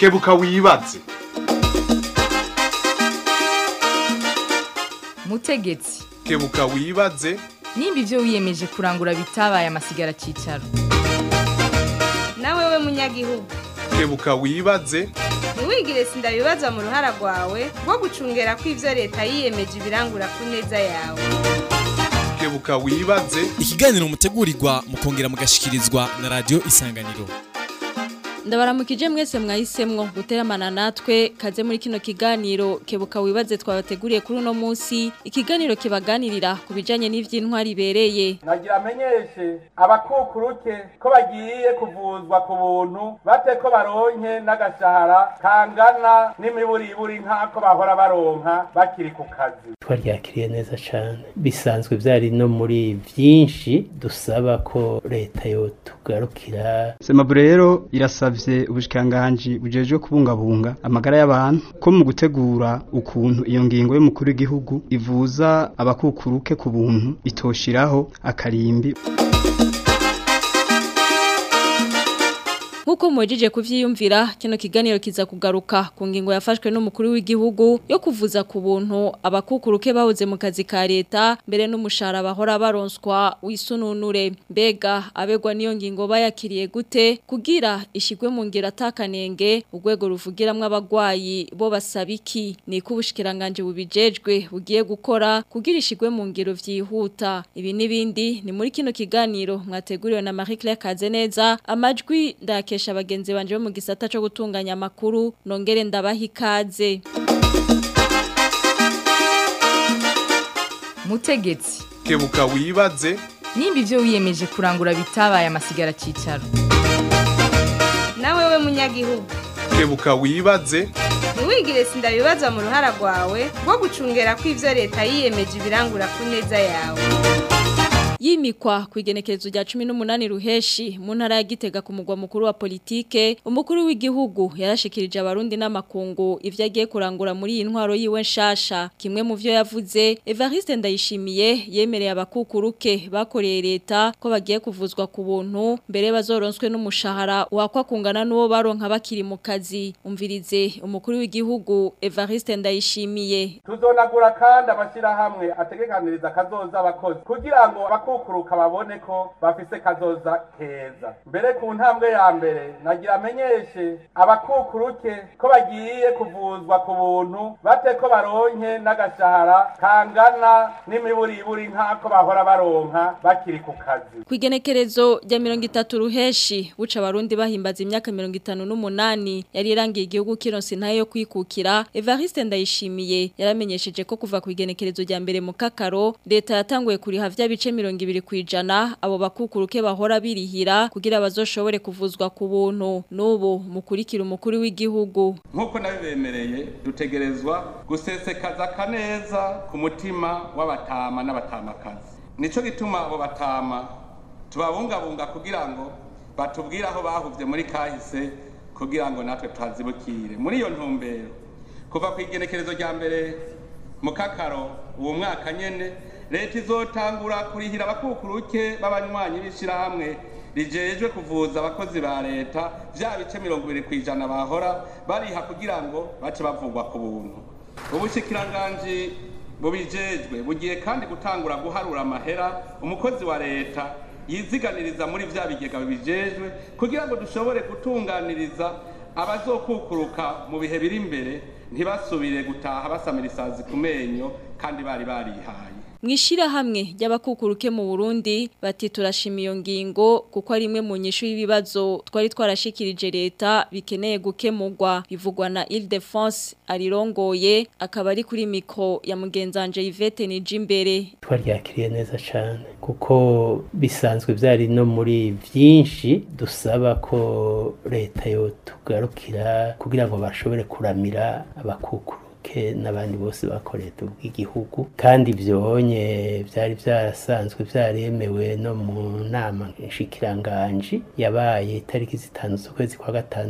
kebuka wibaze mutegetsi kebuka wibaze nimba ibyo wiyemeje kurangura bitabaye amasigara cyicaro nawe we munyagihugu kebuka wibaze ntiwigire sindabibaza mu ruhara rwawe rwo gucungera ko ibyo leta yiyemeje ibirangura ku neza yawe kebuka wibaze ikiganiro mutegurirwa mukongera mugashikirizwa na radio isanganiro ndabaramukije mwese mwahisemwo guteramana natwe kaze muri kino kiganiro kebuka wibaze twabateguriye kuri uno munsi ikiganiro kibaganirira ku bijanye n'ivy'intwari ibereye nagira amenyeshe abakukuruke ko bagiye kuvuzwa ku buntu bate ko baronke n'agashahara kangana n'imiburiburi nk'ako bahora baronka bakiri ku kazi twaryakiriye neza cyane bisanzwe byari no muri byinshi dusaba ko leta yotugarukira semabure rero irasabye ubushikiranganji bujejwe kubungabunga amagara y'abantu ko mu gutegura ukuntu iyo ngingo y'umukuru w'igihugu ivuza abakukuruke ku buntu itoshiraho akarimbi Nkuko mwejeje kuvyiyumvira kino kiganiro kiza kugaruka ku ngingo yafashwe n'umukuru w'igihugu yo kuvuza ku buntu abakukuruke bahoze mu kazi ka leta mbere n'umushahara bahora baronswa wisununure mbega abegwa niyo ngingo bayakiriye gute kugira ishigwe mu ngiro atakanenge urwego ruvugiramwo abagwayi bo basaba iki ni ko ubushikiranganje bubijejwe bugiye gukora kugira ishigwe mu ngiro vyihuta ibi n'ibindi ni muri kino kiganiro mwateguriwe na Marie Claire Kazeneza amajwi ndake bakesha bagenzi banje bo mu gisata cyo gutunganya amakuru nongere ndabaha ikaze mutegetsi kebuka wibaze nimba ibyo wiyemeje kurangura bitabaye amasigara cyicaro nawe we munyagihugu kebuka wibaze ntiwigire sindabibaza mu ruhara rwawe rwo gucungera ko ibyo leta yiyemeje ibirangura ku neza yawe yimikwa ku igenekerezo rya 18 ruheshi mu ntara ya Gitega ku mugwa mukuru wa politike umukuru w'igihugu yarashikirije abarundi n'amakungu ivyo agiye kurangura muri iyi ntwaro yiwe nshasha kimwe mu vyo yavuze Evariste Ndayishimiye yemereye abakukuruke bakoreye leta ko bagiye kuvuzwa ku buntu mbere bazoronswe n'umushahara wakwa kungana n'uwo baronka bakiri mu kazi umvirize umukuru w'igihugu Evariste Ndayishimiye tuzonagura kandi amashyirahamwe ategekaniriza kazoza abakozi kugira ngo abakukuruka babone ko bafise kazoza keza mbere ku ntambwe ya mbere nagira amenyeshe abakukuruke ko bagiye kuvuzwa ku buntu bate ko baronke n'agashahara kangana n'imiburiburi nk'ako bahora baronka bakiri ku kazi ku igenekerezo rya mirongo itatu ruheshi buca abarundi bahimbaza imyaka mirongo itanu n'umunani yari irangiye igihugu kironsi ntayo yo kwikukira Evariste Ndayishimiye yaramenyesheje ko kuva ku igenekerezo rya mbere mu kakaro leta yatanguye kuriha vya bice mirongo ibiri kwijana abo bakukuruke bahora birihira kugira bazoshobore kuvuzwa ku buntu n'ubu mukurikira umukuru w'igihugu nk'uko nabibemereye dutegerezwa gusesekaza kaneza ku mutima w'abatama n'abatamakazi nico gituma abo batama tubabungabunga kugira ngo batubwire aho bahuvye muri kahise kugira ngo natwe tuhazibukire muri iyo ntumbero kuva ku igenekerezo rya mbere mu kakaro uwo mwaka nyene leta izotangura kurihira abakukuruke b'abanywanyi b'ishyirahamwe rijejwe kuvuza abakozi ba leta bya bice mirongo ibiri ku ijana bahora bariha kugira ngo bace bavugwa ku buntu ubushikiranganji bubijejwe bugiye kandi gutangura guharura amahera umukozi wa leta yiziganiriza muri vya bigega bibijejwe kugira ngo dushobore gutunganiriza abazokukuruka mu bihe biri imbere ntibasubire gutaha basamira isazi ku menyo kandi bari barihaye Mwishira hamwe ry'abakukuruke mu Burundi bati turashima iyo ngingo kuko ari imwe mu nyishu y'ibibazo twari twarashikirije leta bikeneye gukemurwa bivugwa na Ile-de-France arirongoye akaba ari kuri mikro ya mugenzanje Yvette Nijimbere twaryakiriye neza cyane kuko bisanzwe byari no muri byinshi dusaba ko leta yotugarukira kugira ngo bashobore kuramira abakukuru ke n'abandi bose bakoreye ubw'igihugu kandi byonye byari byarasanzwe byaremewe no mu nama nshikiranganji yabaye itariki zitanu z'ukwezi kwa gatandatu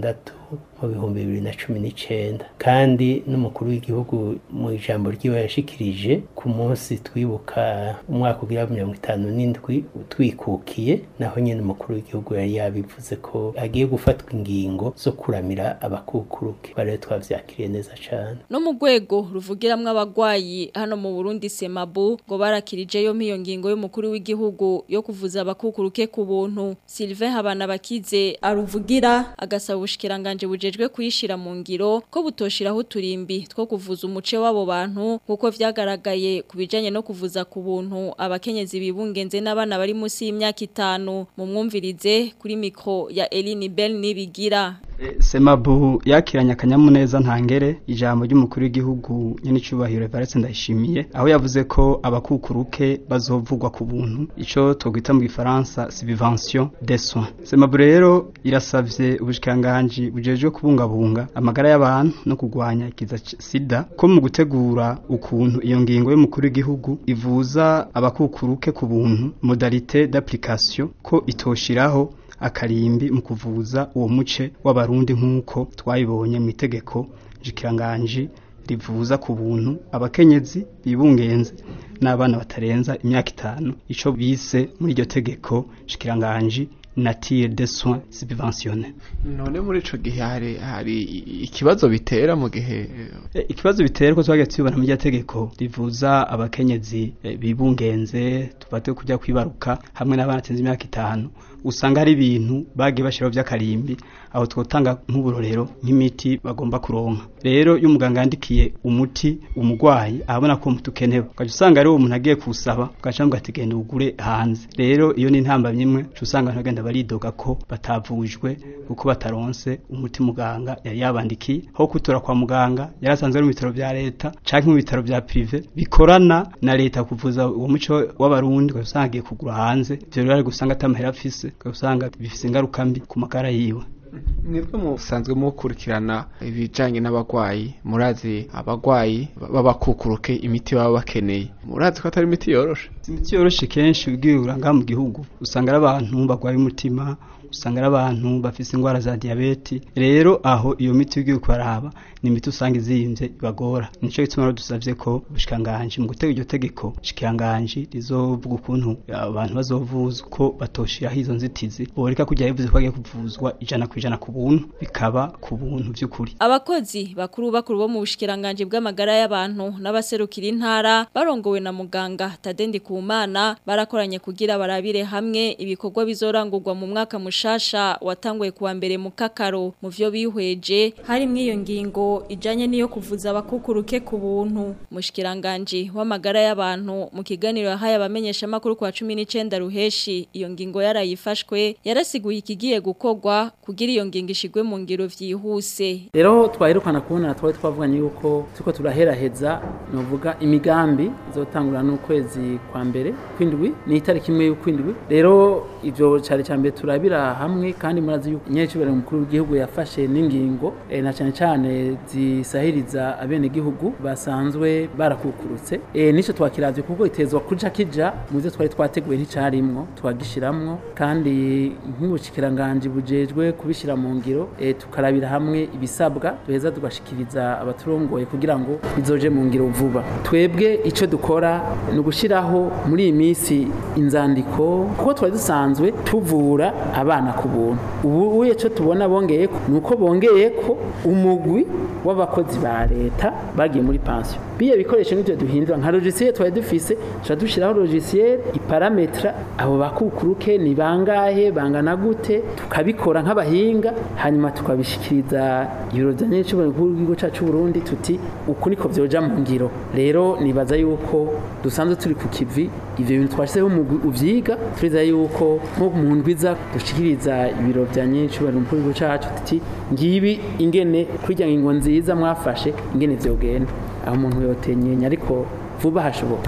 mu bihumbi bibiri na cumi n'icenda kandi n'umukuru w'igihugu mu ijambo ryiwe yashikirije ku munsi twibuka umwaka ugira mirongo itanu n'indwi twikukiye naho nyene umukuru w'igihugu yari yabivuze ko agiye gufatwa ingingo zo kuramira abakukuruke barero twavyakiriye neza cane no mu rwego ruvugiramwo abagwayi hano mu Burundi Semabu ngo barakirijeyo iyo ngingo y'umukuru w'igihugu yo kuvuza abakukuruke ku buntu Sylvain Habana bakize aruvugira agasaba ubushikiranganje bujejwe kuyishira mu ngiro ko butoshiraho uturimbi two kuvuza umuce w'abo bantu kuko vyagaragaye kubijanye no kuvuza ku buntu abakenyezi bibungenze n'abana bari musi y'imyaka itanu mu mwumvirize kuri mikro ya Eline Bell nibigira Semabu yakiranye akanyamuneza ntangere ijambo ry'umukuru w'igihugu nyene cyubahiro Evariste Ndayishimiye aho yavuze ko abakukuruke bazovugwa ku buntu ico twogita mu gifaransa subvention des soins Semabu rero irasavye ubushikanganje bujejwe kubungabunga amagara y'abantu no kugwanya ikiza sida ko mu gutegura ukuntu iyo ngingo y'umukuru w'igihugu ivuza abakukuruke ku buntu modalité d'application ko itoshiraho akarimbi mu kuvuza uwo muce w'abarundi nk'uko twayibonye mu itegeko jikiranganji rivuza ku buntu abakenyezi bibungenze n'abana batarenza imyaka itanu ico bise muri iryo tegeko jikiranganji nature de soins subventionnés none muri ico gihe hari hari ikibazo bitera mu gihe e, ikibazo bitera ko twagiye tubona mu tegeko rivuza abakenyezi e, bibungenze tufate kujya kwibaruka hamwe n'abana tenze imyaka itanu usanga hari ibintu bagiye bashiraho by'akarimbi aho twotanga nk'uburorero nk'imiti bagomba kuronka rero iyo umuganga yandikiye umuti umugwayi abona ko umuti ukenewe ugaca usanga ari uwo muntu agiye kuwusaba ugaca ngo ati genda ugure hanze rero iyo ni intambamyi imwe usanga abantu bagenda baridoga ko batavujwe kuko bataronse umuti muganga yari yabandikiye aho kutora kwa muganga yarasanzwe ari mu bitaro bya leta canke mu bitaro bya prive bikorana na leta kuvuza uwo muco w'abarundi ugaca usanga agiye kugura hanze ivyo rero ari gusanga atamahera afise ugaca usanga bifise ingaruka mbi ku magara yiwe nibwo musanzwe mukurikirana ibijanye n'abagwayi murazi abagwayi b'abakukuruke imiti baba bakeneye murazi ko atari imiti yoroshe imiti yoroshe kenshi ugiye uranga mu gihugu usanga ari abantu bagwaye umutima usanga ari abantu bafise indwara za diabete rero aho iyo miti ugiye kubaraba ni imiti usanga izimvye ibagora nico gituma dusavye ko ubushikanganje mu gutega iryo tegeko shikanganje rizovuga ukuntu abantu bazovuzwa ko batoshiraho izo nzitizi boreka kujya bivuze ko bagiye kuvuzwa ijana ku ijana ku buntu bikaba ku buntu by'ukuri abakozi bakuru bakuru bo mu bushikiranganje bw'amagara y'abantu n'abaserukira intara barongowe na muganga Tadendi Kumana barakoranye kugira barabire hamwe ibikorwa bizorangurwa mu mwaka mushasha watanguye kuwa mbere mu kakaro mu vyo bihweje hari mwiyo ngingo ijanye niyo kuvuza abakukuruke ku buntu mushikiranganje w'amagara y'abantu mu kiganiro yahaye abamenyesha makuru kwa 19 ruheshi iyo ngingo yarayifashwe yarasiguye ikigiye gukorwa kugira iyo ngingo ishigwe mu ngiro vyihuse rero twaherukana kubona twari twavuganye yuko tuko turaheraheza novuga imigambi izotangura n'ukwezi kwa mbere kwindwi ni itariki imwe y'ukwindwi rero ivyo cari cyambere turabira hamwe kandi murazi yuko nyecibere mukuru w'igihugu yafashe n'ingingo e, na cyane cyane zisahiriza abene gihugu basanzwe barakukurutse e, nico twakiravye kuko itezwa kuja kija mu byo twari twateguye nticarimwo twagishiramwo kandi nk'ubushikiranganje bujejwe kubishira mu ngiro e, tukarabira hamwe ibisabwa duheza tugashikiriza abaturongoye kugira ngo bizoje mu ngiro vuba twebwe ico dukora ni ugushiraho muri iyi minsi inzandiko kuko twari dusanzwe tuvura abana ku buntu ubu uye cyo tubona bongeye ko nuko bongeye ko umugwi w'abakozi ba leta bagiye muri pension biye bikoresho n'ibyo duhindura nka logiciel twari dufise tuca dushiraho logiciel iparametra abo bakukuruke ni bangahe bangana gute tukabikora nk'abahinga hanyuma tukabishikiriza ibiro bya nyinshi bw'igihugu cyacu Burundi tuti uku niko vyoja mu ngiro rero nibaza yuko dusanzwe turi ku kivi ivyo bintu twashizeho umugwi uvyiga turiza yuko nko mu ndwiza dushikiriza ibiro bya nyinshi bari mu gihugu cyacu tuti ngibi ingene kurya ingo nziza mwafashe ingene vyogenda aho umuntu yotenyenya ariko vuba hashoboka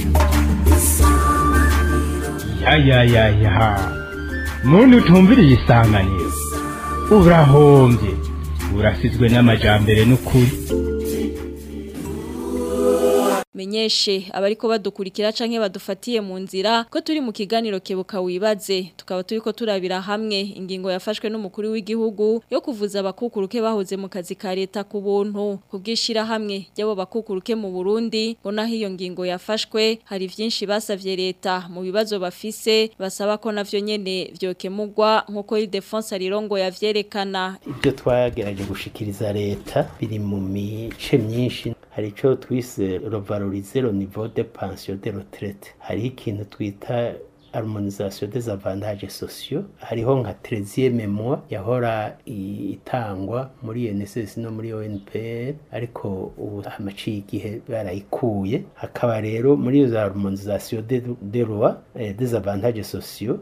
ya ya ya ya muntu utumviriye isanganiro urahombye urasizwe n'amajambere n'ukuri tumenyeshe abariko badukurikira canke badufatiye mu nzira ko turi mu kiganiro kebuka wibaze tukaba turiko turabira hamwe ingingo yafashwe n'umukuru w'igihugu yo kuvuza abakukuruke bahoze mu kazi ka leta ku buntu kubwishira hamwe ry'abo bakukuruke mu Burundi bona hiyo ngingo yafashwe hari vyinshi basavye leta mu bibazo bafise basaba ko navyo nyene vyokemurwa nkuko Ildefonse Arirongo yavyerekana ibyo twagerageje gushikiriza leta biri mu mice myinshi hari icyo twise revaloriser le niveau de pension de retraite hariho ikintu twita harmonisation des avantages sociaux hariho nka 13e mois yahora itangwa muri NSS no muri ONPR ariko ubu amaciye igihe barayikuye hakaba rero muri iyo harmonisation des des lois eh, des avantages sociaux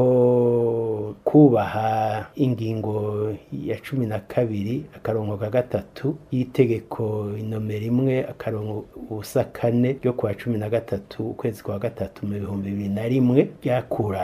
hariho kubaha ingingo ya cumi na kabiri akarongo ka gatatu y'itegeko inomero imwe akarongo ubusa kane ryo kuwa cumi na gatatu ukwezi kwa gatatu mu bihumbi bibiri na rimwe byakura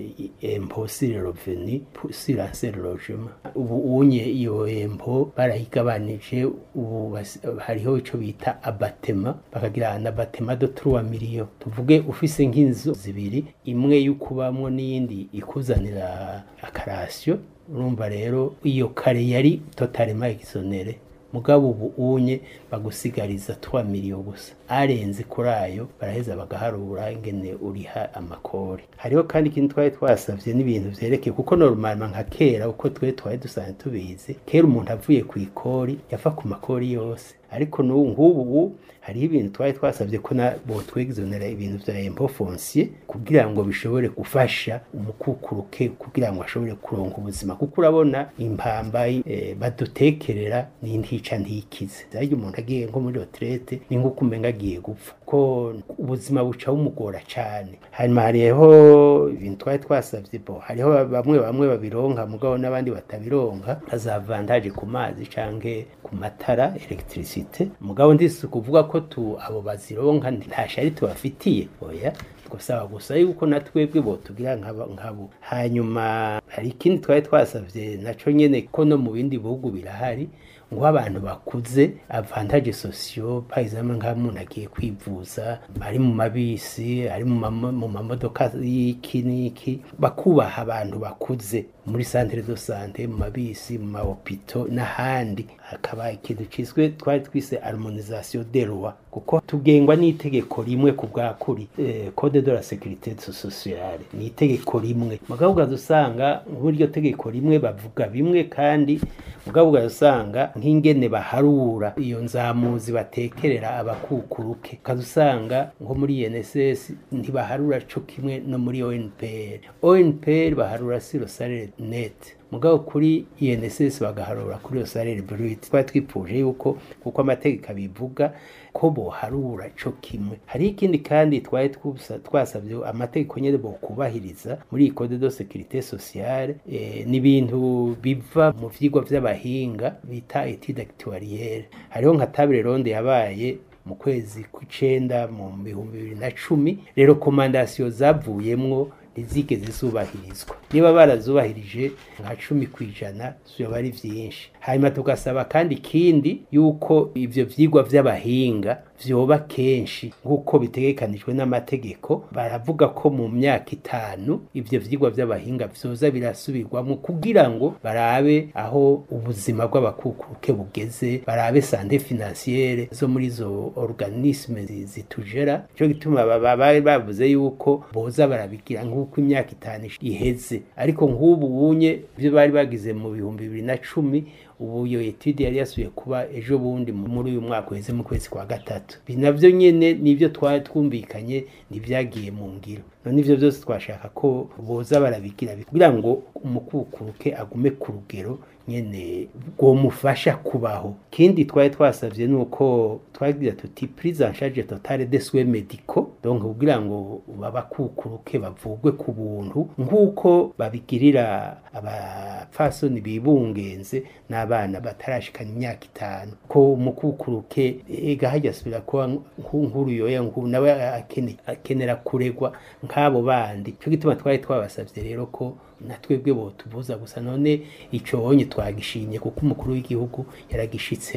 empo sur le revenu sur l'ancien logement ubu unye iyo empo barayigabanije ubu hariho ico bita abatema bakagira na abatema de 3 millions tuvuge ufise nk'inzu zibiri imwe y'ukubamwo n'iyindi ikuzanira akarasyo urumva rero iyo kare yari totalement exonere mugabo ubu unye bagusigariza 3 millions gusa arenze kuri ayo baraheza bagaharura ingene uriha amakori hariho kandi ikintu twari twasavye n'ibintu vyerekeye kuko normalement nka kera uko twe twari dusanzwe tubizi kera umuntu avuye ku ikori yafa ku makori yose ariko n'ubu ngubu hariho ibintu twari twasabye ko na bo twegizonera ibintu vya impôt foncier kugira ngo bishobore gufasha umukukuruke kugira ngo ashobore kuronka ubuzima kuko urabona impamba e, badutekerera n'intica ntikize ariko umuntu agiye nko muri retraite ni nko kumenga agiye gupfa ko ubuzima buca bumugora cyane hanyuma hariho ibintu twari twasabye bo hariho bamwe bamwe babironka mugabo n'abandi batabironka azavantaje ku mazi canke ku matara electricité mugabo ndisi kuvuga ko tu abo bazironka nta shari tubafitiye oya gusaba gusa yuko natwebwe bo tugira nkabo hanyuma hari ikindi twari twasavye naco nyene ko no mu bindi bihugu birahari ngo abantu bakuze avantage sociaux par exemple nka umuntu agiye kwivuza ari mu mabisi ari mu mamodoka y'iki n'iki bakubaha abantu bakuze muri centre de santé mu mabisi mu mahopito n'ahandi hakaba ikintu ciswe twari twise harmonisation des lois kuko tugengwa n'itegeko rimwe ku bwakuri eh, code de la sécurité sociale ni itegeko rimwe mugabo ukazusanga nk'iryo tegeko rimwe bavuga bimwe kandi mugabo ukazusanga nk'ingene baharura iyo nzamuzi batekerera abakukuruke ukazusanga nko muri INSS ntibaharura co kimwe no muri ONPR ONPR baharura siro salaire net mugabo kuri INSS bagaharura kuri iyo salaire brute twari twipfuje yuko kuko amategeko abivuga ko boharura co kimwe hari ikindi kandi twari twasabye amategeko nyene bo kubahiriza muri iyi code de sécurité sociale e, ni ibintu biva mu vyigwa vy'abahinga bita étude actuarielle hariho nka table ronde yabaye mu kwezi kw'icenda mu bihumbi bibiri na cumi rero komandasiyo zavuyemwo ntizigeze zubahirizwa niba barazubahirije nka cumi ku ijana zoba ari vyinshi hanyuma tugasaba kandi ikindi yuko ivyo vyigwa vy'abahinga vyoba kenshi nk'uko bitegekanijwe n'amategeko baravuga ko mu myaka itanu ivyo vyigwa vy'abahinga vyoza birasubirwamo kugira ngo barabe aho ubuzima bw'abakukuruke bugeze barabe sante financiere zo muri izo organisme zitujera cyo gituma baba bavuze yuko boza barabigira nk'uko imyaka itanu iheze ariko nk'ubu bunye byo bari bagize mu bihumbi bibiri na cumi ubu iyo etude yari yasubiye kuba ejo bundi muri uyu mwaka uheze mu kwezi kwa gatatu navyo nyene nivyo twari twumvikanye nivyagiye mu ngiro none ivyo byose twashaka ko boza barabigira kugira ngo umukukuruke agume ku rugero nyene rwomufasha kubaho kindi twari twasavye nuko twagira tuti prise en charge totale des soins médicaux donc kugira ngo babakukuruke bavugwe ku buntu nk'uko babigirira abapfasoni bibungenze n'abana batarashikana imyaka itanu ko umukukuruke ega hajya asubira kuba nk'uru yoya nawe akenera kuregwa nk'abo bandi cyo gituma twari twabasavye rero ko natwebwe bo tuvuza gusa none ico wonye twagishimye kuko umukuru w'igihugu yaragishitseko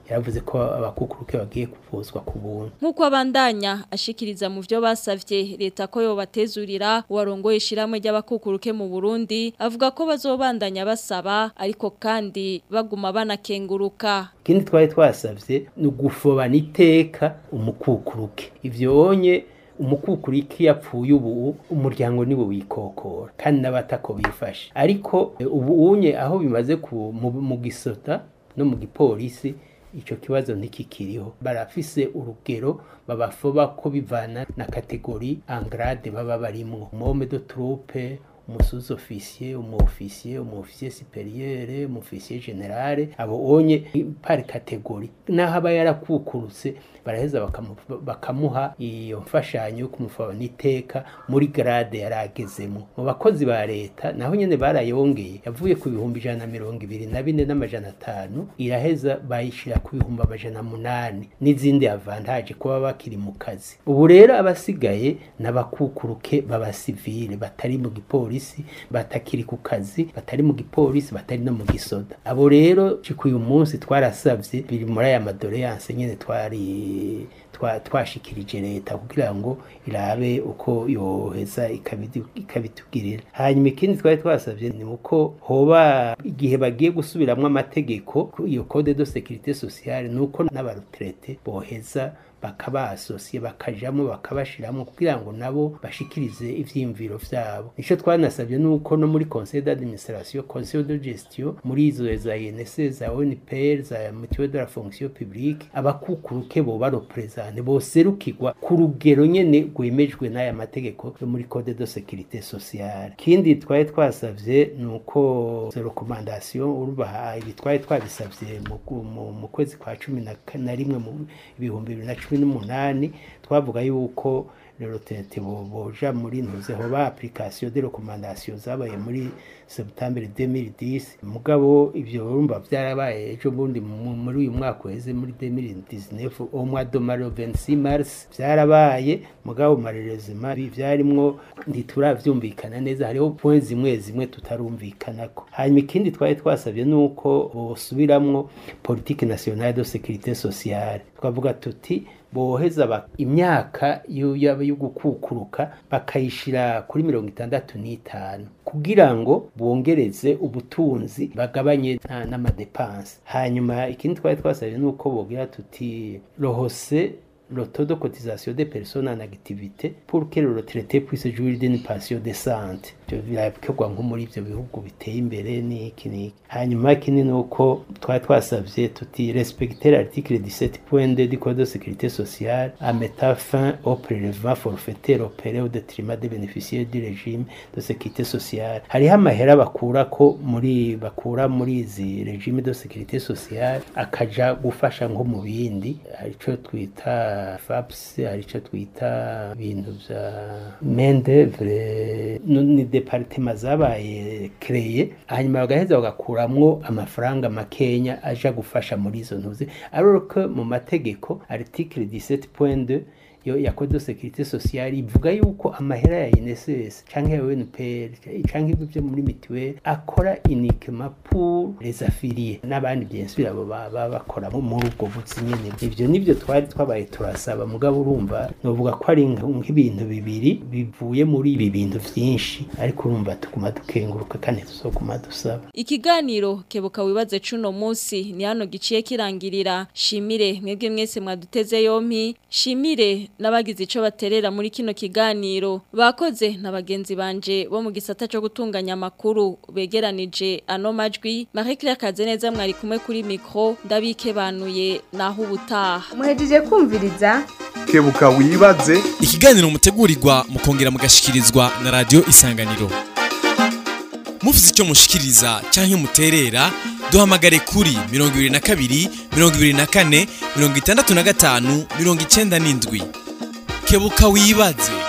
yaravuze ko abakukuruke bagiye kuvuzwa ku buntu Nkuko abandanya ashikiriza mu byo basavye leta ko yobatezurira uwarongoye ishiramwe ry'abakukuruke mu Burundi avuga ko bazobandanya basaba ariko kandi baguma banakenguruka ikindi twari twasavye ni ugufobana iteka umukukuruke ivyo onye umukukuriki yapfuye ubu umuryango niwo wikokora kandi n'abatako bifashe ariko eh, ubu unye aho bimaze ku mu, mu gisota no mu gipolisi ico kibazo ntikikiriho barafise urugero babafoba ko bivana na kategori angrade baba barimwo mome de troupe umusuzi ofisiye umu ofisiye umu ofisiye superieur umu ofisiye generale abo onye par kategori naho aba yarakukurutse baraheza bakamu- bakamuha iyo mfashanyo yo kumufaba n'iteka muri grade yaragezemo mu bakozi ba leta naho nyene barayongeye yavuye ku bihumbi ijana na mirongo ibiri na bine n'amajana atanu iraheza bayishira ku bihumbi amajana munani n'izindi avantaje kuba bakiri mu kazi ubu rero abasigaye n'abakukuruke b'abasivile batari mu gipolisi batakiri ku kazi batari mu gipolisi batari no mu gisoda abo rero cika uyu munsi twarasavye biri muri aya madoleyanse nyene twari twa- twashikirije leta kugira ngo irabe uko yoheza ikabidu- ikabitugirira hanyuma ikindi twari twasavye ni uko hoba igihe bagiye gusubiramwo amategeko ku iyo code de sécurité sociale nuko n'abaretraite boheza bakabasosiye bakajamo bakabashiramo kugira ngo nabo bashikirize ivyiyumviro vyabo nico twanasabye nuko no muri conseil d'administration conseil de gestion muri izo za INSS za ONPR za mutuelle de la fonction publique abakukuruke bo baropresente boserukirwa ku rugero nyene rwemejwe n'aya mategeko yo muri code de sécurité sociale kindi twari twasavye nuko izo recommandation urubaha ibi twari twabisavye mu, mu, mu kwezi kwa cumi na ka- na rimwe mu ibihumbi bibiri na cumi n'umunani twavuga yuko rero tete bo- boja muri ntuze hoba application de recommandation zabaye muri septembre 2010 mugabo ivyo urumva vyarabaye ejo bundi mu- muri uyu mwaka uheze muri 2019 au mois de mars 26 mars vyarabaye mugabo marerezima vyarimwo ntituravyumvikana neza hariho point zimwe zimwe tutarumvikanako hanyuma ikindi twari twasabye nuko bosubiramwo politique nationale de sécurité sociale twavuga tuti boheza ba- imyaka yo yaba yo gukukuruka bakayishira kuri mirongo itandatu n'itanu kugira ngo bongereze ubutunzi bagabanye na- n'amadepanse hanyuma ikindi twari twasabye nuko bogira tuti rohose le taux de cotisation des personnes en activité pour que le retraité puisse jouir d'une pension décente ibyo birakorwa nko muri ibyo bihugu biteye imbere n'iki n'iki hanyuma ikindi ni uko twari twasabye tuti respecter l'article 17.2 du code de sécurité sociale à mettre fin au prélèvement forfaitaire opéré au détriment des bénéficiaires du régime de sécurité sociale hariho amahera bakura ko muri bakura muri izi regime de sécurité sociale akaja gufasha nko mu bindi hari ico twita FAPS hari ico twita ibintu vya main d'œuvre no- ni departement zabaye kreye hanyuma bagaheza bagakuramwo amafaranga makenya aja gufasha muri izo ntuzi alors que mu mategeko article 17.2 yo ya code de sécurité sociale ivuga yuko amahera ya INSS canke ya UNPR canke ibigo byo muri mituelle akora uniquement pour les affiliés n'abandi bien sûr abo baba bakora mu- muri ubwo buzi nyene ivyo nivyo twari twabaye turasaba mugabo urumva novuga ko ari nk- nk'ibintu bibiri bivuye muri ibi bintu vyinshi ariko urumva tuguma dukenguruka kandi tuzoguma dusaba Ikiganiro kebuka wibaze cuno musi ni hano giciye kirangirira shimire mwebwe mwese mwaduteze yompi shimire n'abagize ico baterera muri kino kiganiro bakoze na bagenzi banje bo mu gisata cyo gutunganya amakuru begeranije ano majwi Marie Claire Kazeneza mwari kumwe kuri micro ndabike banuye naho ubutaha muhejeje kumviriza kebuka wibaze ikiganiro mutegurirwa mukongera mugashikirizwa na radio isanganiro mufite icyo mushikiriza cyangwa muterera duhamagare kuri 22 24 65 97 kebuka wibaze